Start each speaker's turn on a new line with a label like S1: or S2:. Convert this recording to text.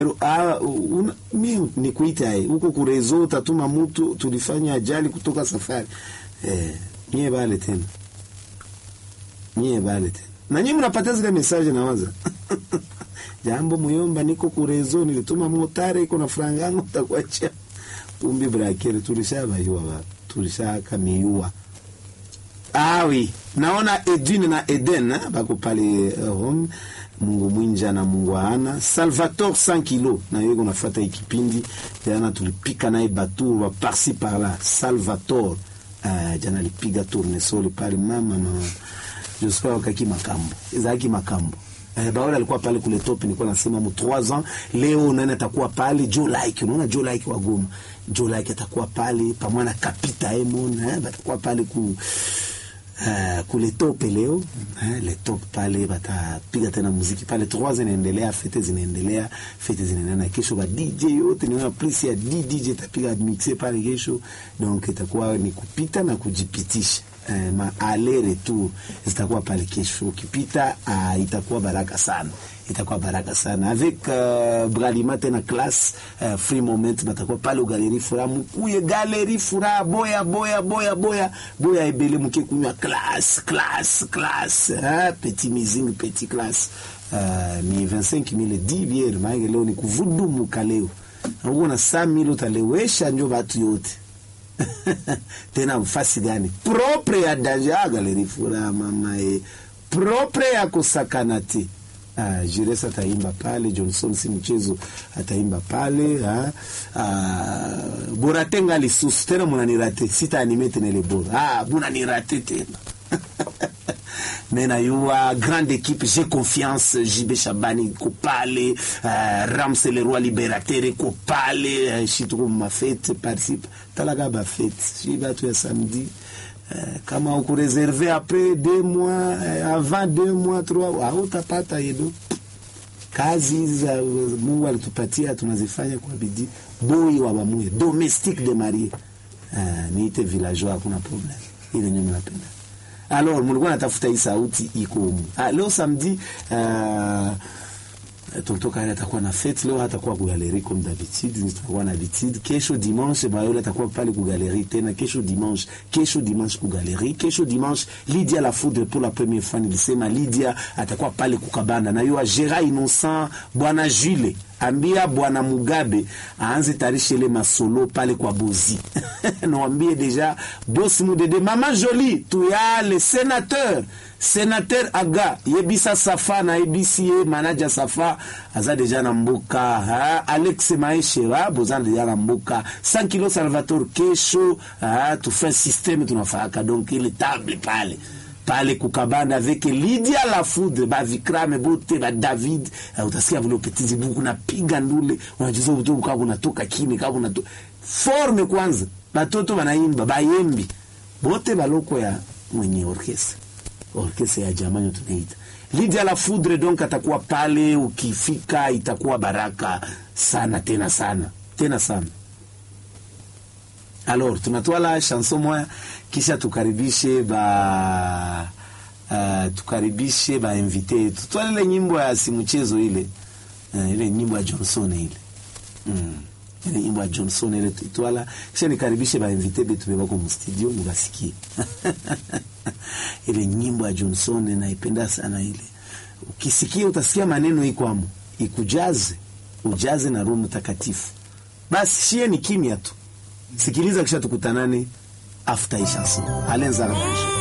S1: Ah, una, mi nikuita eh, huko kurezo utatuma mtu tulifanya ajali kutoka safari eh, nyie bale tena nyie bale tena na nyie mnapata zile message na waza jambo muyomba, niko kurezo nilituma motare iko na franga yangu takuacha pumbi brakere tulishabayua ba tulishakamiua awi naona Edwin na Eden eh, bako pale uh, home Mungu mwinja na Mungu ana Salvatore 100 kilo na yeye kunafuata ikipindi jana, tulipika naye batu wa parsi parla. Salvatore uh, jana alipiga tournesol pale mama mama Jospha wakaki makambo ezaki makambo eh, Baola alikuwa pale kule top, nilikuwa nasema mu 3 ans leo nani atakuwa pale Joe Like, unaona Joe Like wa Goma, Joe Like atakuwa pale pamoja na Kapita Emon eh, batakuwa pale ku Uh, kule tope leo uh, le top pale batapiga tena muziki pale, trois zinaendelea, fete zinaendelea, fete zinaendelea na kesho ba DJ yote niona plus ya DJ tapiga mixe pale kesho, donc itakuwa ni kupita na kujipitisha. Uh, ma aller retour zitakuwa pale kesho, ukipita uh, itakuwa baraka sana itakuwa baraka sana avec uh, Bralima tena class uh, free moment batakuwa pale galeri fura mukuye galeri fura boya boya boya boya boya ebele muke kunywa class class class uh, petit mizing petit class uh, ni 25000 10 biere maana leo ni kuvudumu kaleo uko na 100000 utalewesha njo watu yote tena mfasi gani propre ya daja galeri fura mama e propre ya kusakanati Uh, Jires ataimba pale, Johnson si mchezo ataimba pale uh, uh, Boratenga lisusu tena munanirate sita anime tena ile bora ah, munanirate tena mena yua grande équipe j'ai confiance JB Shabani ko pale uh, Rams le roi libérateur ko pale uh, shituko mafete participe talaga ba fete shi batu ya samedi Uh, kama ukureserve après deux mois uh, avant deux mois trois hautapata yedo. Kazi hizi za Mungu alitupatia tunazifanya kwa bidii. Boy wa bamuye domestique de Marie uh, niite villageois, hakuna problem ile nyuma napenda. Alors mulikuwa natafuta hii sauti iko humu. Ah, leo samedi uh, Tonto Kale atakuwa na fete leo, hatakuwa ku galeri comme d'habitude, nitakuwa na habitude. Kesho dimanche Bayole atakuwa pale ku galeri tena, kesho dimanche, kesho dimanche ku galeri, kesho dimanche Lydia la Foudre pour la première fois nilisema Lydia atakuwa pale kukabanda na yua Gera Innocent, bwana Jules ambia bwana Mugabe aanze tarishe ile masolo pale kwa Bozi nawambie deja boss mudede mama Jolie tuya le sénateur sénateur aga yebisa safa na yebisi ye manaja safa aza deja na mboka ha? Alex Maeshe ha? boza deja na mboka 100 kilo Salvatore kesho ha? tufe systeme tunafaka donc ile table pale pale kukabanda avec Lydia la Foudre ba Vikrame bote ba David uh, utasikia vile upetizi buku napiga ndule unajizo butu kama unatoka kini kama unatoka forme kwanza batoto banaimba bayembi bote baloko ya mwenye orkestra orkestra ya jamani tunaita Lydia la Foudre donc atakuwa pale, ukifika itakuwa baraka sana tena sana tena sana. Alors tunatwala chanson moya kisha tukaribishe ba uh, tukaribishe ba invite yetu. Twala ile nyimbo ya simuchezo ile uh, ile nyimbo ya Johnson ile mm. ile nyimbo ya Johnson ile twala kisha nikaribishe ba invite betu bebako mu studio mubasikie ile nyimbo ya Johnson naipenda sana ile. Ukisikia utasikia maneno iko amo, ikujaze ujaze na Roho Mtakatifu. Basi shie ni kimya tu, sikiliza, kisha tukutanane after hii chanson. Alenza Rabashi.